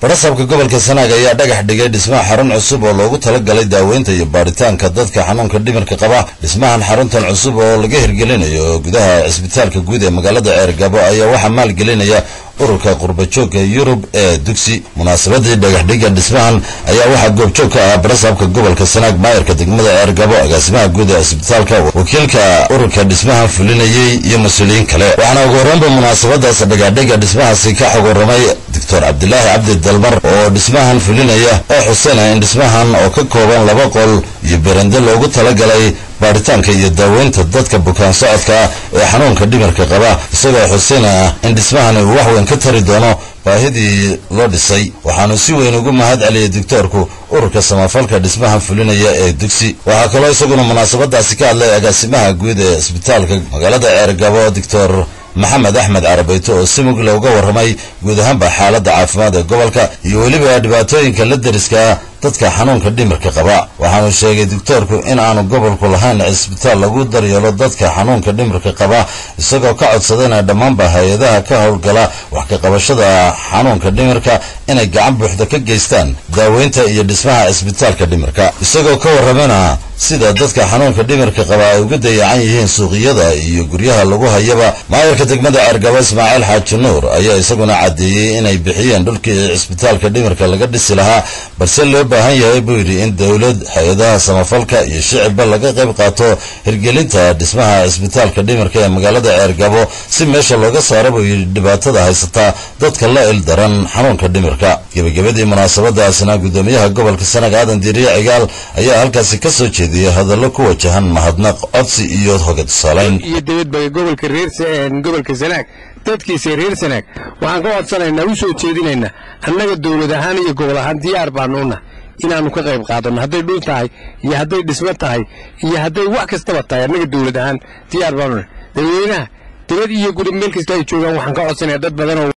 barasabka gobolka sanaag ayaa dhagax dhigay dhismaha xarun cusub oo loogu talagalay daaweynta iyo baaritaanka dadka xanuunka dhimirka qaba dhismahan xaruntan cusub oo laga hirgelinayo gudaha cisbitaalka guud ee magaalada ceergabo ayaa waxaa maalgelinaya ururka qurbajoogka yurub ee dugsi munaasabadii dhagaxdhiga dhismahan ayaa waxaa goobjoog ka ah barasabka gobolka sanaag maayarka degmada ceergabo agaasimaha guud ee cisbitaalka wakiilka ururka dhismahan fulinayey iyo mas-uuliyiin kale waxaana ugu horreynba munaasabadaas dhagaxdhiga dhismahaasi ka xog warramay doctor cabdilaahi cabdi dalmar oo dhismahan fulinaya oo xuseynaya in dhismahan oo ka kooban laba qol iyo berende loogu talagalay baaritaanka iyo daaweynta dadka bukaan socodka ee xanuunka dhimirka qaba isagoo xuseynaya in dhismahani uu wax weyn ka tari doono baahidii loo dhisay waxaanu si weyn ugu mahad celiyay doctoorku ururka samafalka dhismahan fulinaya ee dugsi waxaa kaloo isaguna munaasabadaasi ka hadlay agaasimaha guud ee isbitaalka magaalada ceergabo doctor maxamed axmed carabayto oo si mugle uga warramay guud ahaanba xaaladda caafimaad ee gobolka iyo weliba dhibaatooyinka la deriska dadka xanuunka dhimirka qaba waxaanu sheegay doctoorku in aanu gobolku lahayn cisbitaal lagu daryeelo dadka xanuunka dhimirka qaba isagoo ka codsadayna dhammaanba hay-adaha ka howlgala wax ka qabashada xanuunka dhimirka inay gacan buuxda ka geystaan daaweynta iyo dhismaha cisbitaalka dhimirka isagoo ka warramana sida dadka xanuunka dhimirka qaba ay uga dayacan yihiin suuqiyada iyo guryaha lagu hayaba maayarka degmada ceergabo ismaaciil xaaji nuur ayaa isaguna caddeeyey inay bixiyeen dhulkii cisbitaalka dhimirka laga dhisi lahaa balse loo baahan yahay buu yidhi in dowlad hay-adaha samafalka iyo shicibba laga qayb qaato hirgelinta dhismaha cisbitaalka dhimirka ee magaalada ceergabo si meesha looga saaro buu yidhi dhibaatada haysata dadka la il daran xanuunka dhimirka gebagabadii munaasabadaasna guddoomiyaha gobolka sanaag aadan diiriye cigaal ayaa halkaasi ka soo jeediyey hadallo ku wajahan mahadnaq codsi iyo hoga tusaalayn iyo dibadbaga gobolka reer gobolka sanaag dadkiisa reer sanaag waxaan ka codsanaynaa u soo jeedinaynaa annaga dowlad ahaan iyo gobol ahaan diyaar baanuuna inaannu ka qayb qaadanno hadday dhul tahay iyo hadday dhismo tahay iyo hadday wax kastaba tahay annaga dowlad ahaan diyaar baanuuna dadweynaha dibad iyo guri meel kasta ay joogaan waxaan ka codsanaya dad badanoo